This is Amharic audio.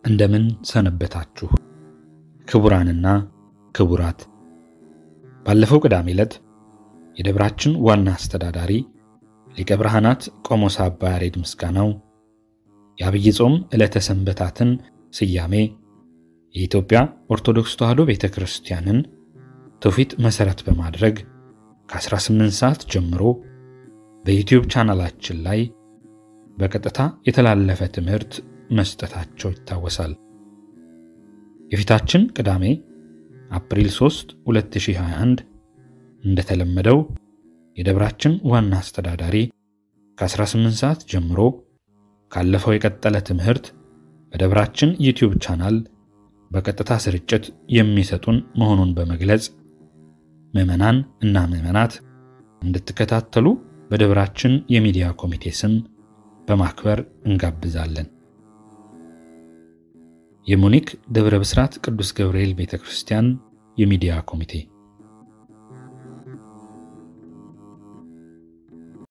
እንደምን ሰነበታችሁ ክቡራንና ክቡራት። ባለፈው ቅዳሜ ዕለት የደብራችን ዋና አስተዳዳሪ ሊቀ ብርሃናት ቆሞስ አባ ያሬድ ምስጋናው የአብይ ጾም ዕለተ ሰንበታትን ስያሜ የኢትዮጵያ ኦርቶዶክስ ተዋሕዶ ቤተ ክርስቲያንን ትውፊት መሠረት በማድረግ ከ18 ሰዓት ጀምሮ በዩቲዩብ ቻናላችን ላይ በቀጥታ የተላለፈ ትምህርት መስጠታቸው ይታወሳል። የፊታችን ቅዳሜ አፕሪል 3 2021 እንደተለመደው የደብራችን ዋና አስተዳዳሪ ከ18 ሰዓት ጀምሮ ካለፈው የቀጠለ ትምህርት በደብራችን ዩቲዩብ ቻናል በቀጥታ ስርጭት የሚሰጡን መሆኑን በመግለጽ ምዕመናን እና ምዕመናት እንድትከታተሉ በደብራችን የሚዲያ ኮሚቴ ስም በማክበር እንጋብዛለን። የሙኒክ ደብረ ብስራት ቅዱስ ገብርኤል ቤተ ክርስቲያን የሚዲያ ኮሚቴ